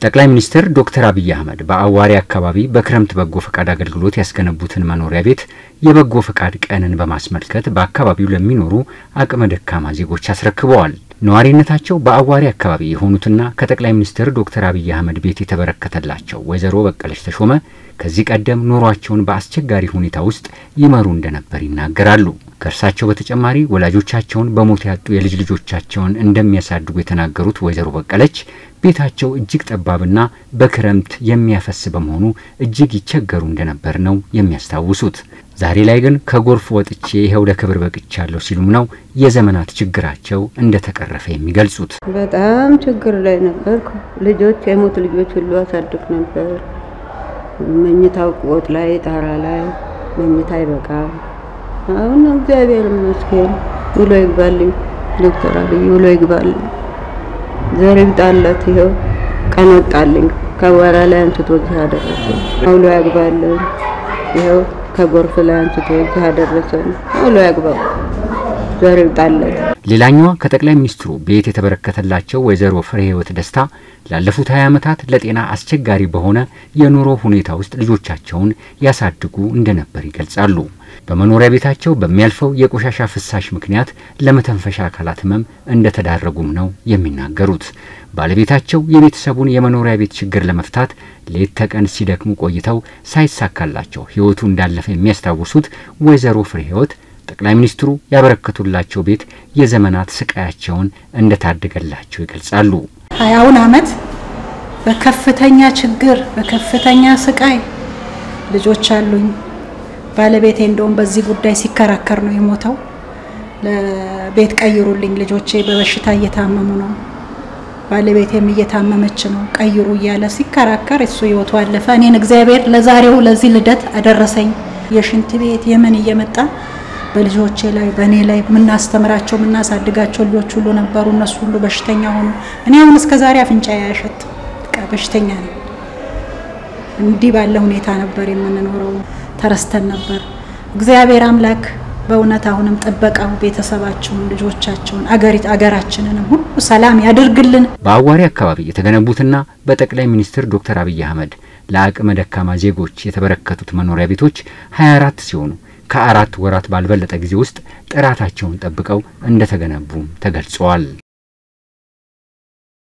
ጠቅላይ ሚኒስትር ዶክተር አብይ አህመድ በአዋሪ አካባቢ በክረምት በጎ ፈቃድ አገልግሎት ያስገነቡትን መኖሪያ ቤት የበጎ ፈቃድ ቀንን በማስመልከት በአካባቢው ለሚኖሩ አቅመ ደካማ ዜጎች አስረክበዋል። ነዋሪነታቸው በአዋሪ አካባቢ የሆኑትና ከጠቅላይ ሚኒስትር ዶክተር አብይ አህመድ ቤት የተበረከተላቸው ወይዘሮ በቀለች ተሾመ ከዚህ ቀደም ኑሯቸውን በአስቸጋሪ ሁኔታ ውስጥ ይመሩ እንደነበር ይናገራሉ። ከእርሳቸው በተጨማሪ ወላጆቻቸውን በሞት ያጡ የልጅ ልጆቻቸውን እንደሚያሳድጉ የተናገሩት ወይዘሮ በቀለች ቤታቸው እጅግ ጠባብና በክረምት የሚያፈስ በመሆኑ እጅግ ይቸገሩ እንደነበር ነው የሚያስታውሱት። ዛሬ ላይ ግን ከጎርፍ ወጥቼ ይኸው ለክብር በቅቻለሁ ሲሉም ነው የዘመናት ችግራቸው እንደተቀረፈ የሚገልጹት። በጣም ችግር ላይ ነበርኩ። ልጆች የሞት ልጆች ሁሉ አሳድግ ነበር። መኝታው ቆጥ ላይ ጣራ ላይ መኝታ አይበቃም። አሁን እግዚአብሔር ይመስገን ውሎ ይግባልኝ። ዶክተር አብይ ውሎ ይግባልኝ። ዘር ይብጣለት። ይኸው ቀን ወጣልኝ። ከወራ ላይ አንስቶ እዚህ አደረሰኝ። ውሎ ያግባልን። ይኸው ከጎርፍ ላይ አንስቶ እዚህ አደረሰን። ውሎ ያግባው። ዘር ይብጣለት። ሌላኛዋ ከጠቅላይ ሚኒስትሩ ቤት የተበረከተላቸው ወይዘሮ ፍሬ ህይወት ደስታ ላለፉት 20 ዓመታት ለጤና አስቸጋሪ በሆነ የኑሮ ሁኔታ ውስጥ ልጆቻቸውን ያሳድጉ እንደነበር ይገልጻሉ። በመኖሪያ ቤታቸው በሚያልፈው የቆሻሻ ፍሳሽ ምክንያት ለመተንፈሻ አካላት ህመም እንደተዳረጉም ነው የሚናገሩት። ባለቤታቸው የቤተሰቡን የመኖሪያ ቤት ችግር ለመፍታት ሌት ተቀን ሲደክሙ ቆይተው ሳይሳካላቸው ህይወቱ እንዳለፈ የሚያስታውሱት ወይዘሮ ፍሬ ህይወት ጠቅላይ ሚኒስትሩ ያበረከቱላቸው ቤት የዘመናት ስቃያቸውን እንደታደገላቸው ይገልጻሉ። ሀያውን አመት በከፍተኛ ችግር በከፍተኛ ስቃይ ልጆች አሉኝ። ባለቤቴ እንደውም በዚህ ጉዳይ ሲከራከር ነው የሞተው። ለቤት ቀይሩልኝ፣ ልጆቼ በበሽታ እየታመሙ ነው፣ ባለቤቴም እየታመመች ነው፣ ቀይሩ እያለ ሲከራከር እሱ ህይወቱ አለፈ። እኔን እግዚአብሔር ለዛሬው ለዚህ ልደት አደረሰኝ። የሽንት ቤት የምን እየመጣ በልጆቼ ላይ በእኔ ላይ የምናስተምራቸው የምናሳድጋቸው ልጆች ሁሉ ነበሩ። እነሱ ሁሉ በሽተኛ ሆኑ። እኔ አሁን እስከ ዛሬ አፍንጫ ያሸት በሽተኛ ነው። እንዲህ ባለ ሁኔታ ነበር የምንኖረው። ተረስተን ነበር። እግዚአብሔር አምላክ በእውነት አሁንም ጥበቃው ቤተሰባቸውን፣ ልጆቻቸውን፣ አገሪት አገራችንንም ሁሉ ሰላም ያድርግልን። በአዋሪ አካባቢ የተገነቡትና በጠቅላይ ሚኒስትር ዶክተር አብይ አህመድ ለአቅመ ደካማ ዜጎች የተበረከቱት መኖሪያ ቤቶች 24 ሲሆኑ ከአራት ወራት ባልበለጠ ጊዜ ውስጥ ጥራታቸውን ጠብቀው እንደተገነቡም ተገልጸዋል።